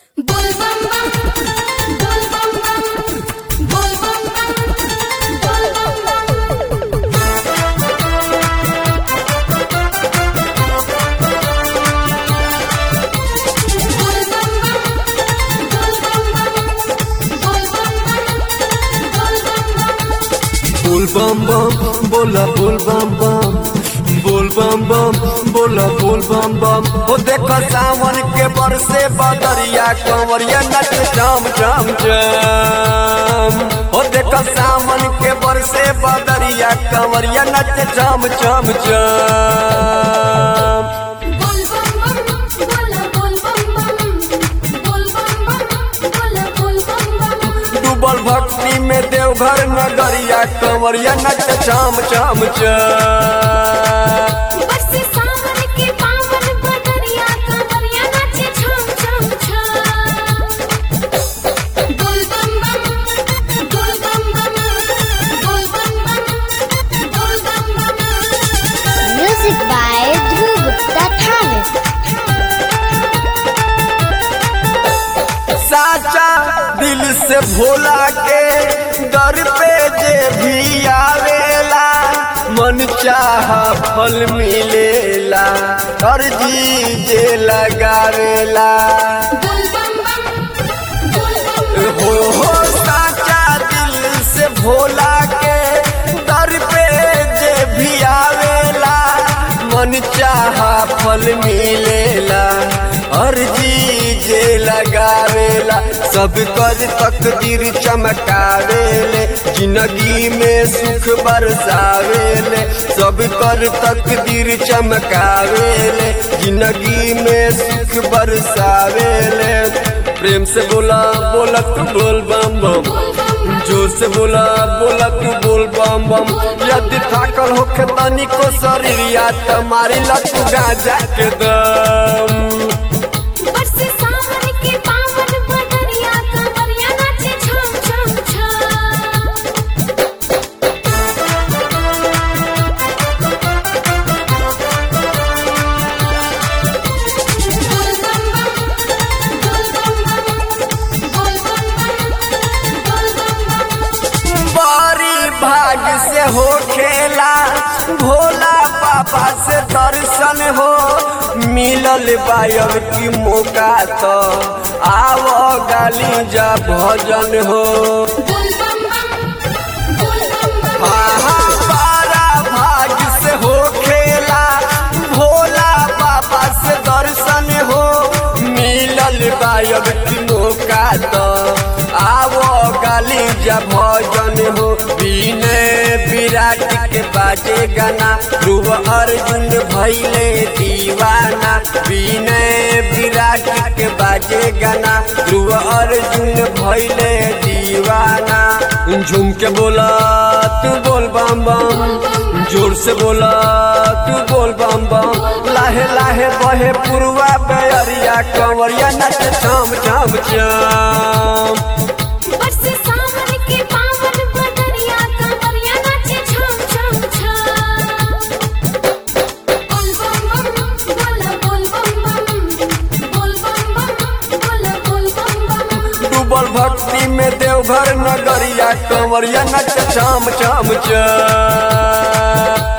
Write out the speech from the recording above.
बोल बम बम बोल बम बम बोल बम बम बोल बम बम बोल बम बम बोल बम बम बोल बम बम बोल बम बम बोल बम बम बोला बोल बम बम बोल बम बम बोला बोल बम बम ओ देखो सावन के बरसे बदरिया कंवरिया नच जाम जाम जाम ओ देखो सावन के बरसे बदरिया कंवरिया नच जाम जाम जाम बोल बम बम बोल बोल बम बम बोल बम बम बोल बोल बम बम डूबल भक्ति में देवघर नगरिया कंवरिया नच जाम जाम जाम बरसे सावन के पावन बदरिया कंवरिया नाचे छम छम छम बोल बम बम बोल बम बम बोल बम बम बोल बम बम Music by Dhruv Gupta Thanet. साचा दिल से भोला के दर पे जे भी आवेला मन चाह फल मिलेला अर्जी जे लगावेला बोल बम बम बोल बम बम हो हो साचा दिल से भोला के दर पे जे भी आवेला मन चाह फल मिलेला अर्जी जे लगावेला सब कर तकदीर चमकावेले जिंदगी में सुख बरसावेले सब कर तकदीर चमकावेले जिंदगी में सुख बरसावेले प्रेम से बोला बोला तू बोल बम बम जोर से बोला बोला तू बोल बम बम यदि थाकल होखे तनी को शरीर या तुम्हारी लत गाजा के दम बरसे सावन के पावन बदरिया कंवरिया नाचे छम छम छम बोल बम बम बोल बम बम बोल बम बम बोल बम बम बारी भाग से हो खेला भोला बाबा से दर्शन हो मिलल बायब की मौका तो आवो गाली जा भजन हो बोल बम बम बोल बम बम आहा, बारा भाग से हो खेला भोला बाबा से दर्शन हो मिलल गायब की मौका तो आवो गाली जा भजन हो बिने विराट के बाजे गाना ध्रुव अर्जुन भैले दीवाना बिने विराट के बाजे गाना ध्रुव अर्जुन भैले दीवाना झूम के बोला तू बोल बम बम जोर से बोला तू बोल बम बम लाहे लाहे बहे पुरवा बेअरिया कंवरिया नच चाम चाम चाम बरसे सावन के पावन बदरिया कंवरिया नाचे छम छम छम बोल बम बम बोल बोल बम बम बोल बम बम बोल बोल बम बम डूबल भक्ति में देवघर नगरिया कंवरिया नच चाम चाम चाम